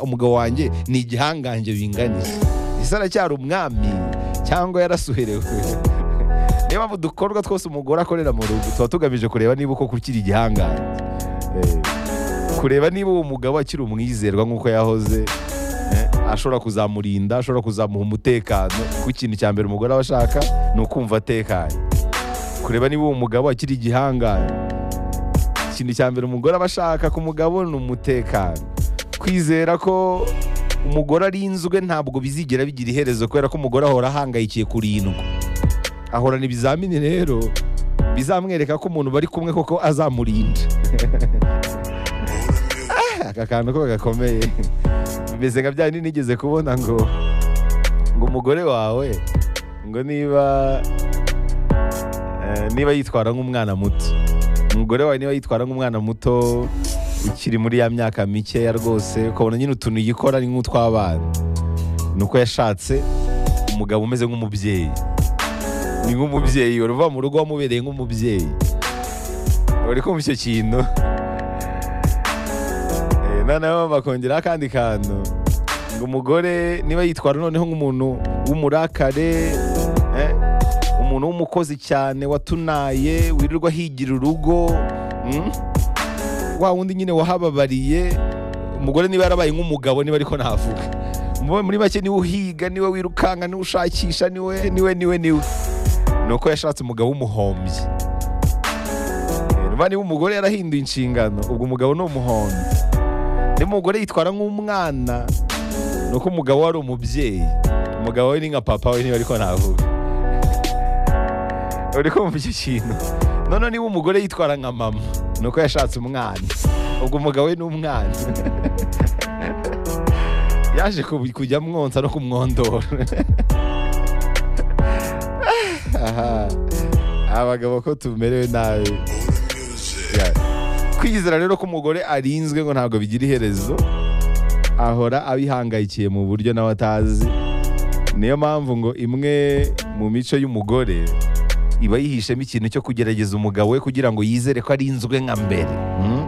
umugabo wanjye ni igihangange binganiye ese aracyari umwami cyangwa yarasuherewe niyo mpamvu dukorwa twose umugore akorera mu rugo tuba tugamije kureba niba koko ukiri igihangange Eh, kureba niba uwo mugabo akiri umwizerwa nk'uko yahoze eh, ashobora kuzamurinda ashobora kuzamuha umutekano kuko ikintu cya mbere umugore aba ashaka ni ukumva atekanye kureba niba uwo mugabo akiri igihangange ikintu cya mbere umugore aba ashaka ku mugabo ni umutekano kwizera ko umugore arinzwe ntabwo bizigera bigira iherezo kubera ko umugore ahora ahangayikiye kurindwa ahorana ibizamini rero bizamwereka ko umuntu bari kumwe koko azamurinda Ah, aka kantu ko gakomeye bimeze nka byandi nigeze kubona ngo ngo umugore wawe ngo niba eh, niba yitwara nk'umwana muto umugore wawe niba yitwara nk'umwana muto ukiri muri ya myaka mikeya rwose ukabona nyine utuntu yikora ni nk'utw'abana ni uko yashatse umugabo umeze nk'umubyeyi ni nk'umubyeyi wari uva mu rugo wamubereye nk'umubyeyi wari kumva icyo kintu Eh, noneho bakongeraho akandi kantu ngo umugore niba yitwara noneho nk'umuntu w'umurakare eh, umuntu w'umukozi cyane watunaye wirirwa ahigira urugo mm? wa wundi nyine wahababariye umugore niba yarabaye nk'umugabo niba ariko navuga Mu- muri make niwe uhiga niwe wirukanka niwe ushakisha niwe niwe niwe niwe ni uko yashatse umugabo w'umuhombyi Eh, niba niba umugore yarahinduye inshingano ubwo umugabo ni umuhondo niba umugore yitwara nk'umwana ni uko umugabo wari umubyeyi umugabo we ni nka papa we niba ariko navuga uri kumva icyo kintu noneho niba umugore yitwara nka mama ni uko yashatse umwana ubwo umugabo we ni umwana yaje ku- kujya amwonsa no kumwondora Aha. abagabo ko tumerewe nabi Ya. kwizera rero ko umugore arinzwe ngo ntabwo bigira iherezo ahora abihangayikiye mu buryo nawe atazi niyo mpamvu ngo imwe mu mico y'umugore iba yihishemo ikintu cyo kugerageza umugabo we kugira ngo yizere ko arinzwe nka mbere Mm?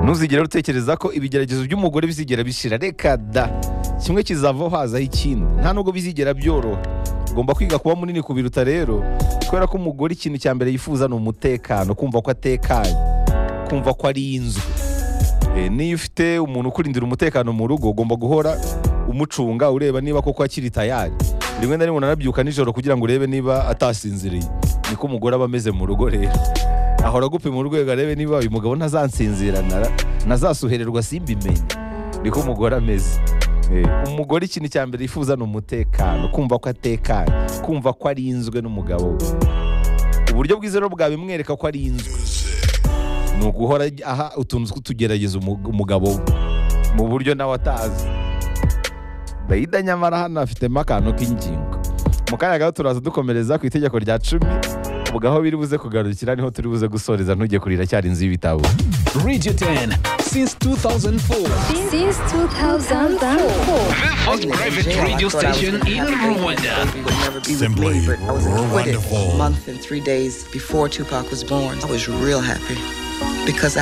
ntuzigere utekereza ko ibigeragezo by'umugore bizigera bishira reka da kimwe kizavaho hazaho ikindi nta nubwo bizigera byoroha ugomba kwiga kuba munini kubiruta rero kubera ko umugore ikintu cya mbere yifuza ni umutekano kumva ko atekanye kumva ko arinzwe Eh, niyo ufite umuntu ukurindira umutekano mu rugo ugomba guhora umucunga ureba niba koko akiri tayari rimwe na rimwe unanabyuka nijoro kugira ngo urebe niba atasinziriye niko umugore aba ameze mu rugo rero ahora agupima urwego arebe niba uyu mugabo ntazansinzira nara- ntazasuhererwa simbimenye niko umugore ameze Eh, umugore ikintu cya mbere yifuza ni umutekano kumva ko atekanye kumva ko arinzwe n'umugabo we uburyo bwiza rero bwabimwereka ko arinzwe ni uguhora aha utuntu tw'utugerageza umug- umugabo we mu buryo nawe atazi dayida nyamara hano afitemo akantu k'ingingo mu kanya gato turaza dukomereza ku itegeko rya cumi ubwo aho biri buze kugarukira niho turi buze gusoreza ntujye kurira cyari inzu y'ibitabo Radio 10 since 2004. Since 2004. First private radio station in Rwanda. Simply I was acquitted wonderful. a month and three days before Tupac was born. I was real happy because I